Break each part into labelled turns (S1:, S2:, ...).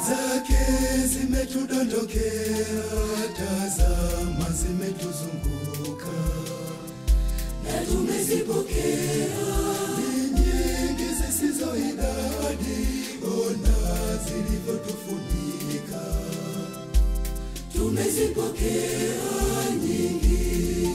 S1: zake zimetudondokea, tazama zimetuzunguka,
S2: na tumezipokea
S1: ni nyingi zisizo idadi, ona zilivyotufunika.
S2: tumezipokea nyingi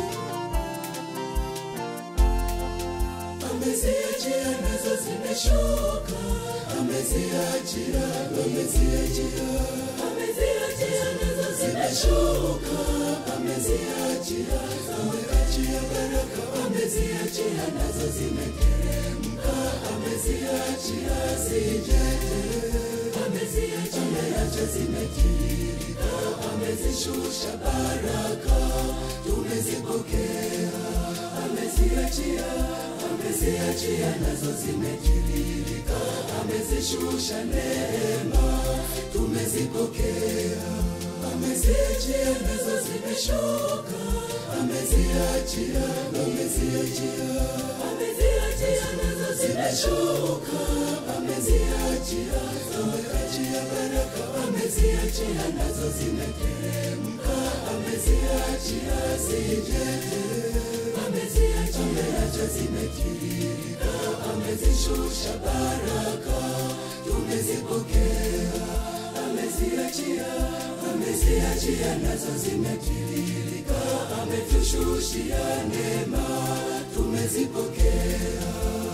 S2: ameziachia nazo zimeshuka
S1: Ameziachia, ameziachia,
S2: ameziachia nazo zimeshuka
S1: ameziachia, ameachia baraka,
S2: ameziachia nazo zimeteremka
S1: ameziachia zijete,
S2: ameziachia
S1: ameacha zimetiririka,
S2: amezishusha baraka
S1: tumezipokea,
S2: ameziachia ameziachia nazo zimetiririka amezishusha neema
S1: tumezipokea,
S2: ameziachia nazo zimeshuka
S1: ameziachia, ameziachia,
S2: ameziachia nazo zimeshuka
S1: ameziachia, ameachia baraka,
S2: ameziachia nazo zimeteremka
S1: ameziachia zijete,
S2: ameziachia
S1: ameacha zimetiririka,
S2: amezishusha baraka
S1: tumezipokea,
S2: ameziachia ameziachia nazo zimetiririka ametushushia neema
S1: tumezipokea.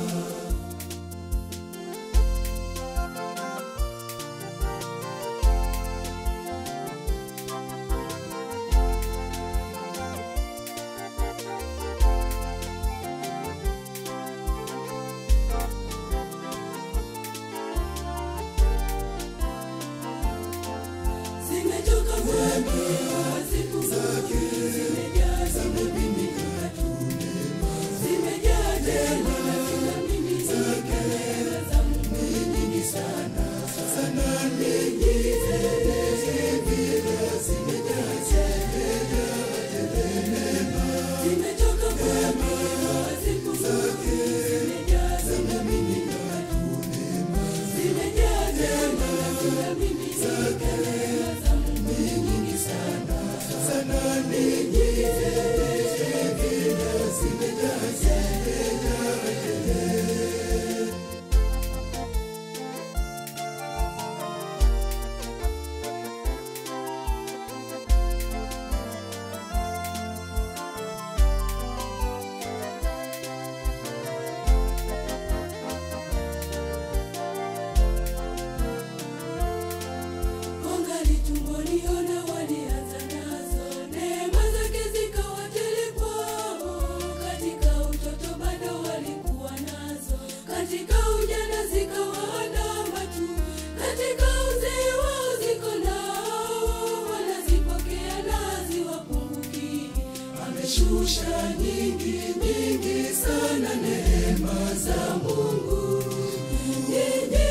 S2: zimetoka kwake siku zake zimejaa zimemiminika zimejaa tena kila mimi zimekeleza za Mungu nyingi sana
S1: Sana
S2: nyingi zimetoka kwake siku zake zimejaa zimemiminika zimejaa tena kila mimi zimekeleza za Mungu nyingi sana
S1: sana nyingi
S2: Wangali tumboni ona walianza nazo, neema zake zikawa tele kwao. Katika utoto bado walikuwa nazo, katika ujana zikawaandama tu, katika uzee wao ziko nao, wanazipokea na ziwapunguki. Ameshusha nyingi nyingi sana neema za Mungu nyingi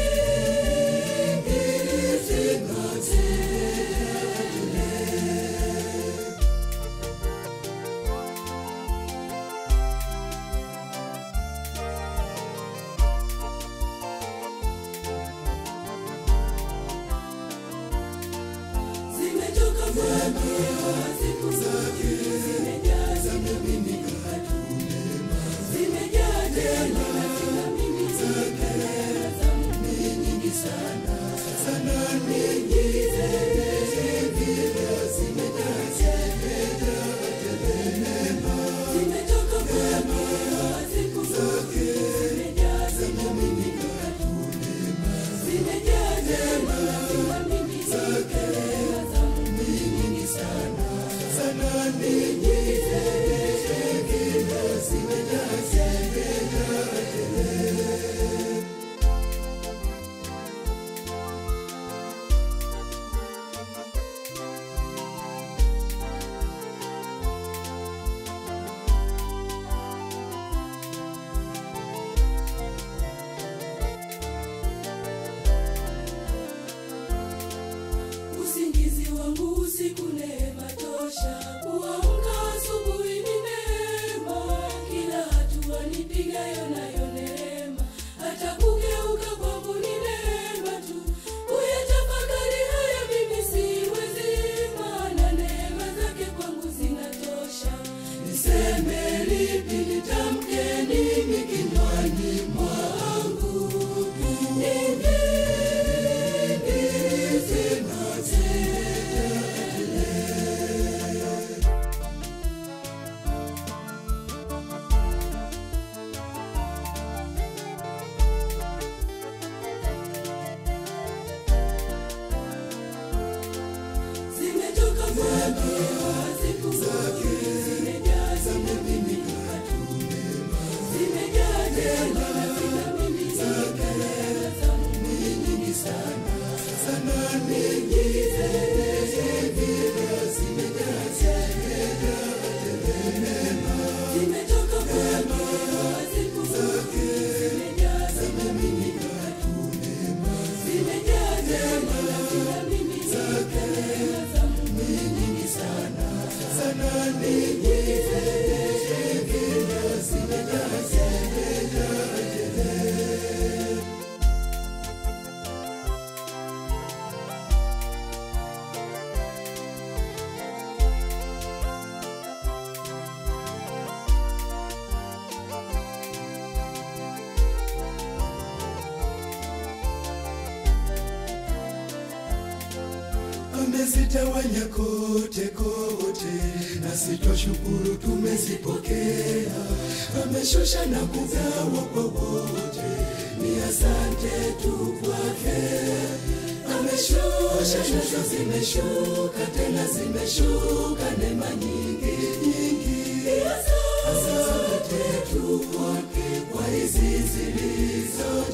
S2: zimetoka kwake siku zake zimejaa zimemiminika zimejaa tena kila mimi zimekeleza za Mungu nyingi sana
S1: sana
S2: nyingi zimetoka kwake siku zake zimejaa zimemiminika zimejaa tena kila mimi zimekeleza za Mungu nyingi sana
S1: sana nyingi
S2: zimejaa
S1: amezitawanya kote kote, nasi twashukuru tumezipokea. Ameshusha na kugawa kwa wote, ni asante tu kwake. Ameshusha nazo zimeshuka, tena zimeshuka neema nyingi nyingi. Ni asante tu kwake kwa hizi zilizo